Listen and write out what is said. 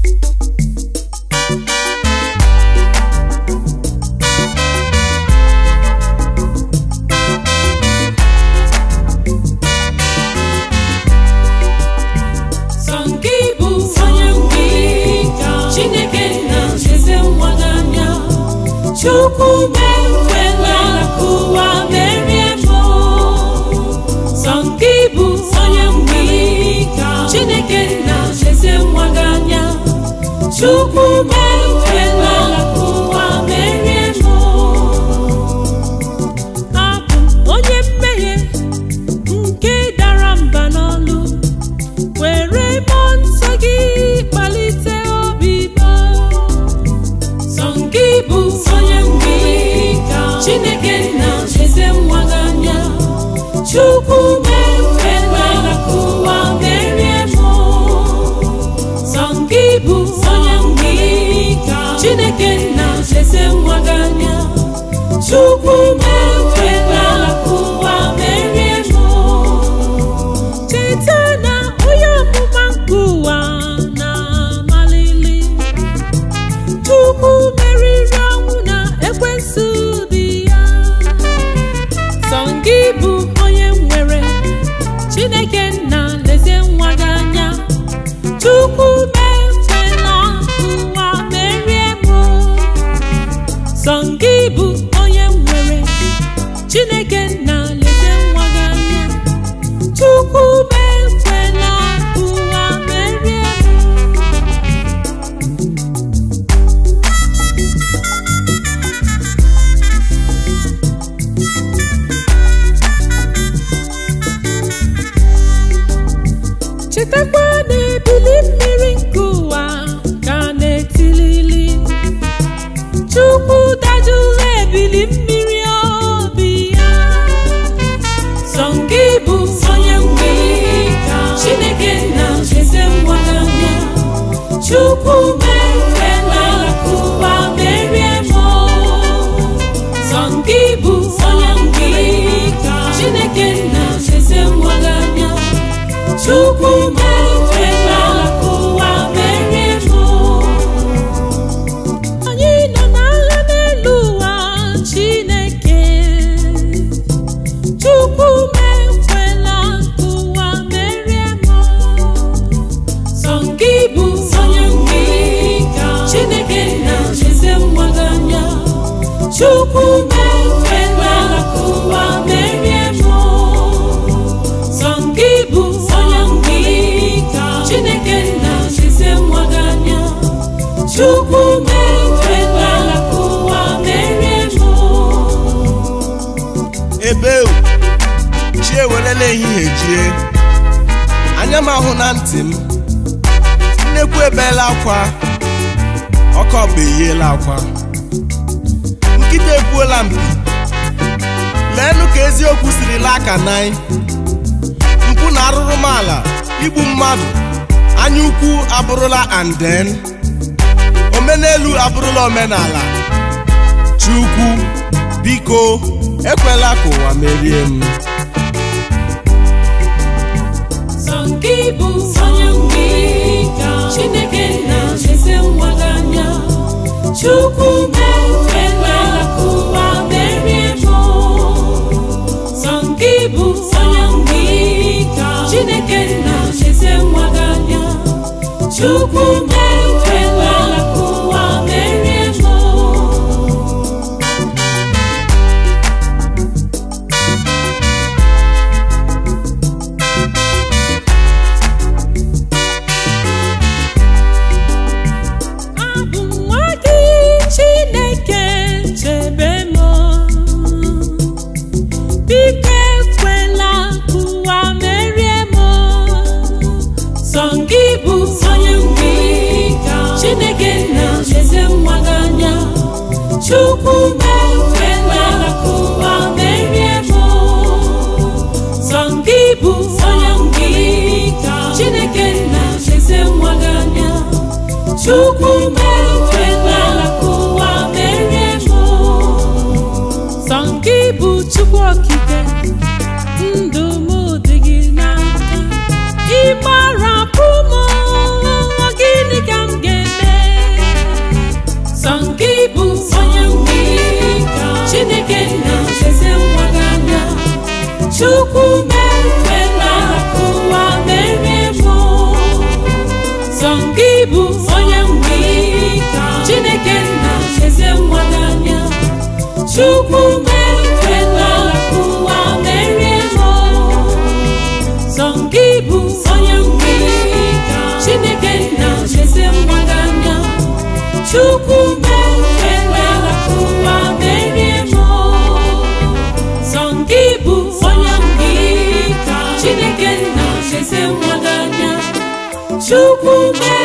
Sọ nke bụ onye mgbe Chineke nna eze nwa n'anya Chukwu mekwela ka ụwa merie m Sọ nke bụ onye mgbe Chineke nna eze nwa n'anya Chukwu mekwela ka ụwa merie m Abụ m onye mmehie nke dara mba n'ọlụ were mmụọ nsọ gị kpalite obi m sọ gị bụ onye mgbe Chineke nna eze nwa gị anya Chukwu mekwela ka ụwa merie m sọ gị bụ onye mgbe Chineke nna eze nwa gị anya Chukwu mekwela ka ụwa merie m cheta na onye ọmụma nke ụwa na-amalili Chukwu meriri ọnwụ na ekwensu dị ya sọ gị bụ onye nwere Chineke nna lezie nwa gị anya Chukwu mekwela ụwa merie m sọ gị bụ onye nwere Chineke nna lezie nwa gị anya Chukwu mekwela ụwa merie m chetakwa na ebili mmiri nke ụwa ka na-etilili Chukwu dajụla ebili mmiri obi ya sọ gị bụ onye mgbe Chineke nna eze nwa n'anya Chukwu mekwela ka ụwa merie m sọ gị bụ onye mgbe Chineke nna eze nwa n'anya Chukwu mekwela ka ụwa merie m anyị nọ n'agha n'elu ụwa Chineke Chukwu mekwela ka ụwa merie m sọ gị bụ onye mgbe Chineke nna eze nwa gị anya Chukwu mekwela ka ụwa merie m sọ gị bụ onye mgbe Chineke nna eze nwa gị anya Chukwu mekwela ka ụwa merie m ebe u chi ewerela ehihie jie anya m ahụ na ntị m nnekwu ebeela akwa ọkọ ọkpa eyiela akwa nkịta ekwuola mpi leenụ ka eziokwu siri laa ka nai mpụ na arụrụmala igbu mmadụ anya ukwu abụrụla anden omenelu abụrụla omenala chukwu biko ekwela ka ụwa merie m Sọ gị bụ onye mgbe Chineke nna eze nwa gị anya Chukwu mekwela ka ụwa merie m Sọ gị bụ onye mgbe Chineke nna eze nwa gị anya Chukwu mekwela ka ụwa merie m abụ m nwa gị Chineke chebe m biko ekwela ka ụwa merie m sọ gị bụ onye mgbe Chineke nna eze nwa gị anya Chukwu mekwela ka ụwa merie m sọ gị bụ onye mgbe Chineke nna eze nwa gị anya Chukwu mekwela ka ụwa merie m sọ gị bụ Chukwu okike ndụ m dị gị n'aka ịgbarapụ m gịnị ka m ga Chukwu mekwela ka ụwa merie m sọ gị bụ onye mgbe Chineke nna eze nwa gị anya Chukwu mekwela ka ụwa merie m sọ gị bụ onye mgbe Chineke nna eze nwa gị anya Chukwu mekwela ka ụwa merie m sọ gị bụ onye mgbe Chineke nna eze nwa gị anya Chukwu mee